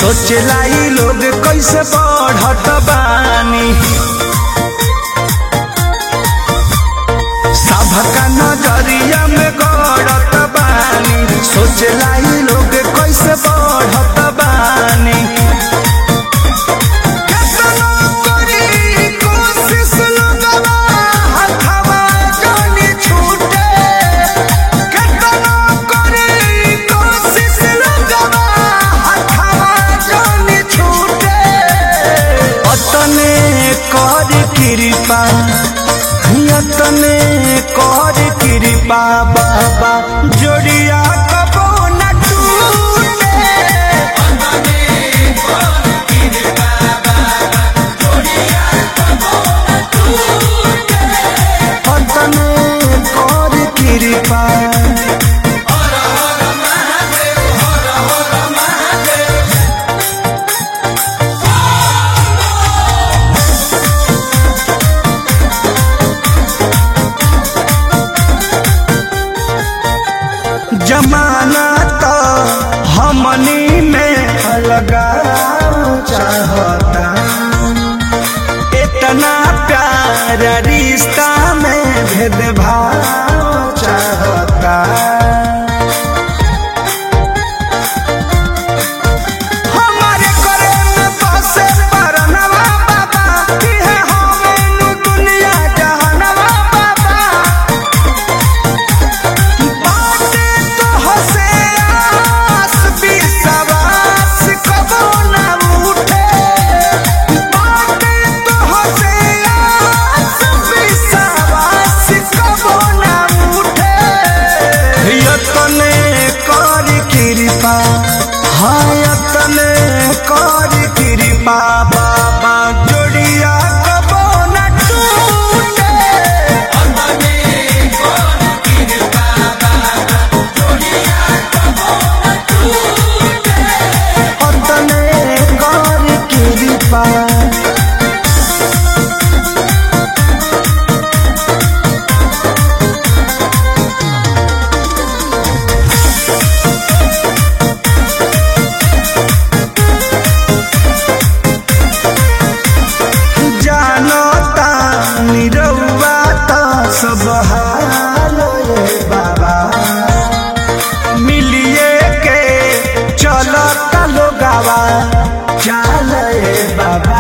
सोचला ई लोग कैसे बढ़त बानी सबका नजरिया में गड़त बानी सोचला ई लोग कैसे बढ़त बानी केतनो करी कोशिश लोगवा हथवा जानी छूटे केतनो करी कोशिश लोगवा हथवा जानी छूटे अतने कर कृपा यतने कर कृपा बाबा जोड़िया कबो न टूटे अतने कर कृपा जमाना तो हमनी में लगा चाहता इतना प्यार रिश्ता में भेदभाव चाहता हमारे करे में बसे परनवा बाबा इहे हमें नु दुनिया जहानवा बाबा बाटे तो हसे आस विश्वास कबो ना उठे बाटे तो हसे आस विश्वास कबो ना उठे यतने कर कृपा हाँ यतने कर कृपा बाबा जोड़िया कबो ना टूटे अतने कर कृपा जानता निरौआ त सब हाल ये बाबा मिलिए के चलता लोगावा चाल ये बाबा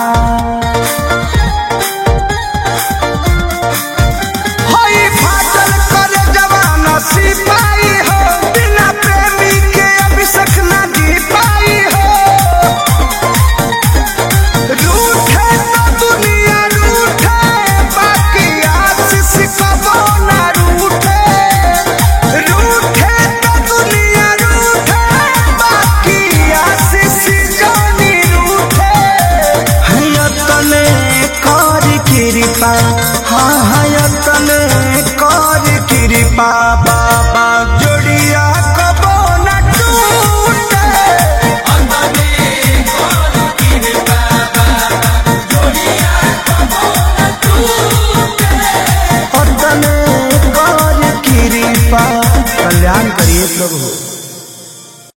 होई फाटल करे जवान सिपाही हो बिना प्रेमी के अभिषेक ना जी पाई हो रूठे तो दुनिया रूठे बाकी आशीष कबो ना रूठे रूठे तो दुनिया रूठे बाकी आशीष जानी रूठे हयतने कर कृपा हाँ हयतने कर कृपा बाबा जोड़िया कबो ना टूटे अतने कर कृपा कल्याण करिए प्रभु